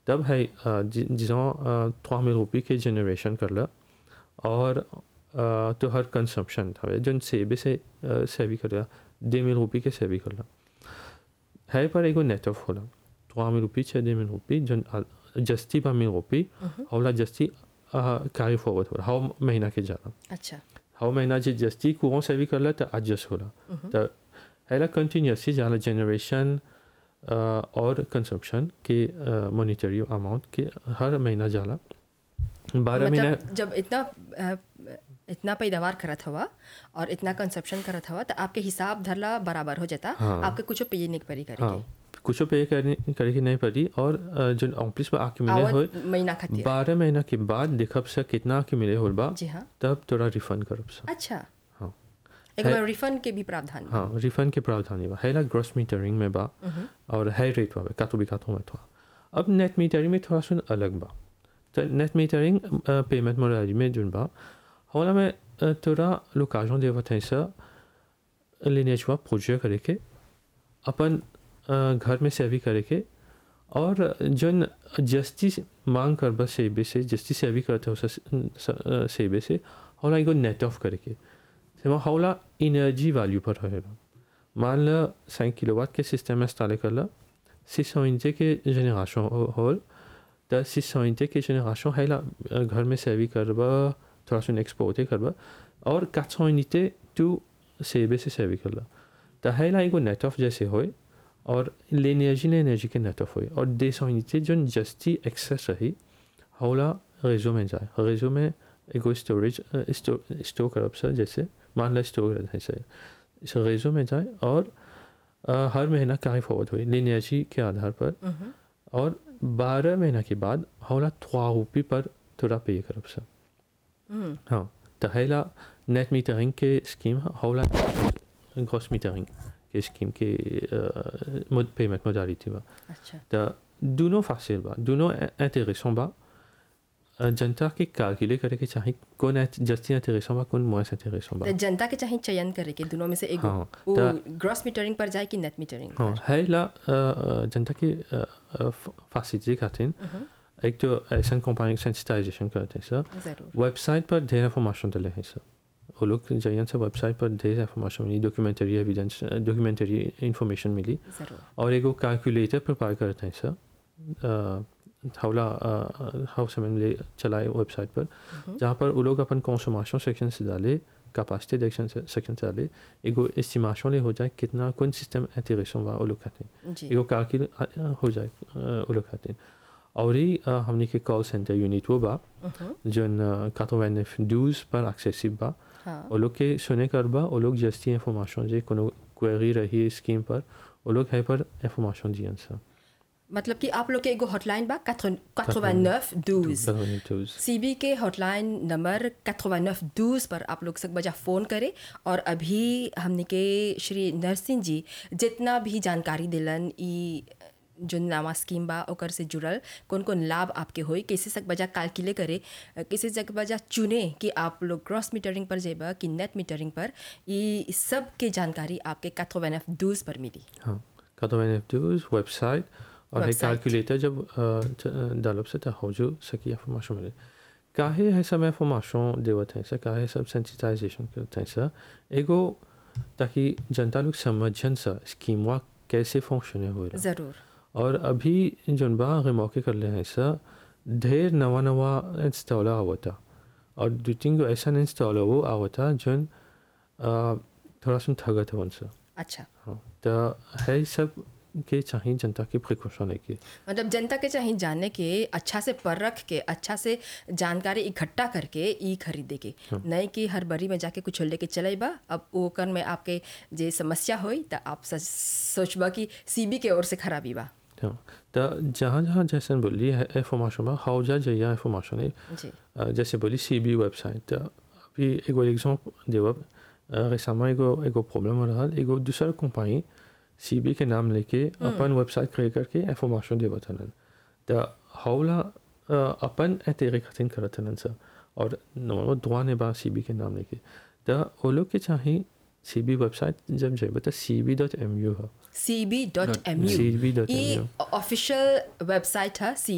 तब है जिसों trois mille रुपये के जनरेशन कर ला और अ, तो हर कंजम्पशन था जो सेबे से सेवी कर ला दे मिल रुपये के सेवी कर ला है पर एगो नेट ऑफ होला trois mille रुपये छः दे मिल रुपये जन जस्ती पा मिल रुपये होला जस्ती कैरी फॉरवर्ड होला हाउ महीना के जाला अच्छा हाउ महीना जे जस्ती courant सेवी कर ला तो एडजस्ट होला तो हैला कंटिन्यूसली जाला जनरेशन और कंजम्पशन के मॉनिटरी अमाउंट के हर महीना जाला बारह महीना मतलब जब इतना अ, इतना पैदावार करत हवा और इतना कंजप्शन करत हवा तो आपके हिसाब धरला बराबर हो जाता हाँ। आपके कुछ पे नहीं पड़ी हाँ करेगी कुछ पे करने करे की नहीं पड़ी और अ, जो ऑफिस पर आके मिले हो आवत महीना खातिर बारह महीना के बाद देखब से कितना के मिले होल बा जी हाँ तब थोड़ा रिफंड करब से अच्छा हाँ एक है- बार रिफंड के भी प्रावधान बा। हाँ रिफंड के प्रावधान बा है ग्रॉस मीटरिंग में बा और हाई रेट बा कातो भी कातो में थोड़ा अब नेट मीटरिंग में थोड़ा सुन अलग बा तो नेट मीटरिंग पेमेंट मोडालिटी में जुन बा होला में अ, थोड़ा लोकाजों देवत है सर लेनेज हुआ प्रोजेक्ट करे के अपन अ, घर में सेवी करे के और जन जस्ती मांग कर बस सेबे से जस्ती सेवी करते हो स- सेबे से होला एगो नेट ऑफ करे के सेवा होला एनर्जी वैल्यू पर रहेगा मान ल साइक किलोवाट के सिस्टम में इंस्टॉल कर ला सिक्स सौ इंचे के जनरेशन होल तो सिक्स सौ इंचे के जनरेशन है ला अ, घर में सेवी करबा थोड़ा सा एक्सपोर्ट करबा और quatre सौ यूनिटे टू सेबे से सेवी कर ला तो है ला एगो नेट ऑफ जैसे होए और l'énergie l'énergie के नेट ऑफ होए और दे सौ यूनिटे जो जस्ती एक्सेस रही होला रेजो में जाए रेजो में एगो स्टोरेज स्टोर करब सर जैसे मान लो स्टोर है सर इस रेजो में जाए और अ, हर महीना कैरी फॉरवर्ड हुई l'énergie के आधार पर मम्म। और बारह महीना के बाद होला trois रुपये पर थोड़ा पे करब सर हम्म, हाँ तो हैला नेट मीटरिंग के स्कीम होला ग्रॉस मीटरिंग के स्कीम के पेमेंट मोडालिटी बा अच्छा तो दोनों फासिल बा दोनों इंटरेसों बा अ, जनता के कैलकुलेट करे के चाहे कौन जस्ती इंटरेसों बा कौन मोएस इंटरेसों बा तो जनता के चाहे चयन करे के दोनों में से एगो हाँ, वो तो- ग्रॉस मीटरिंग पर जाए कि नेट मीटरिंग हाँ है ला अ, अ, जनता की फैसिलिटी खातिर एक तो ऐसा कंपनी सेंसिटाइजेशन करते हैं सर जरूर वेबसाइट पर ढेर इंफॉर्मेशन डले हैं सर वो लोग जाइए से वेबसाइट पर ढेर इंफॉर्मेशन मिली डॉक्यूमेंट्री एविडेंस डॉक्यूमेंट्री इंफॉर्मेशन मिली जरूर और एगो कैलकुलेटर प्रिपेयर करते हैं सर हौला हाउ से मैंने चलाए वेबसाइट पर जहाँ पर वो लोग अपन कंसोमेशन सेक्शन से डाले कैपेसिटी सेक्शन से सेक्शन से डाले एगो एस्टिमेशन ले हो जाए कितना कौन सिस्टम इंटीग्रेशन हुआ वो लोग कहते हैं जी एगो कैलकुल हो जाए अ, वो लोग कहते हैं और ही अ, हमने के कॉल सेंटर यूनिट वो बा मम्म, जन कातो डूज पर एक्सेसिव बा हाँ वो लोग के सुने कर बा वो लोग जस्ती इंफॉर्मेशन जे कोनो क्वेरी रही स्कीम पर वो लोग है पर इंफॉर्मेशन दियन सर मतलब कि आप लोग के एगो हॉटलाइन बा 89 12 सीबी के हॉटलाइन नंबर 89 12 पर आप लोग सब बजा फ़ोन करें और अभी हमने के श्री नरसिंह जी जितना भी जानकारी दिलन ई जो नवा स्कीम बा ओकर से जुड़ल कौन कौन लाभ आपके होई कैसे सक बजा कैलकुलेट करे कैसे सक बजा चुने कि आप लोग क्रॉस मीटरिंग पर जेबा कि नेट मीटरिंग पर ये सब के जानकारी आपके 89 12 पर मिली हाँ कातो वेबसाइट और है Website. कैलकुलेटर जब डेवलप से तो हो जो सकी इंफॉर्मेशन मिले काहे है सब इंफॉर्मेशन देवत है सर काहे सब सेंसिटाइजेशन करते हैं सर एगो ताकि जनता लोग समझन सर स्कीम कैसे फंक्शन हो रहा ज़रूर और अभी जोन बा मौके कर ले हैं सर ढेर नवा नवा इंस्टॉलर आवता और दो तीन गो ऐसा इंस्टॉलर वो आवता जोन अ, थोड़ा सुन ठगत है उनसे अच्छा हाँ तो है सब के चाहिए जनता की प्रिकॉशन लेके मतलब जनता के चाहिए जानने के अच्छा से परख के अच्छा से जानकारी इकट्ठा करके ई खरीदे के नहीं कि हर बरी में जाके कुछ लेके चले बा अब ओकर में आपके जे समस्या होई तो आप सच- सोचबा कि सीबी के ओर से खराबी बा हाँ तो जहाँ जहाँ जैसे बोली है इंफॉर्मेशन बा हाउजा जइया इंफॉर्मेशन है जी अ, जैसे बोली सी बी वेबसाइट तो अभी एगो एग्जाम्पल देवब रेसामा एगो एगो प्रॉब्लम हो रहा एगो दूसरा कंपनी सी बी के नाम लेके अपन वेबसाइट क्रिएट करके इंफॉर्मेशन देवत हलन तो हौला अ, अपन एतेरे खातिर करत हलन सर और नॉर्मल दुआ ने बा सी बी के नाम लेके तो वो लोग के चाहिए सी बी वेबसाइट जब जाए तो C B dot M U है C B dot M U cb.mu ये ऑफिशियल वेबसाइट है सी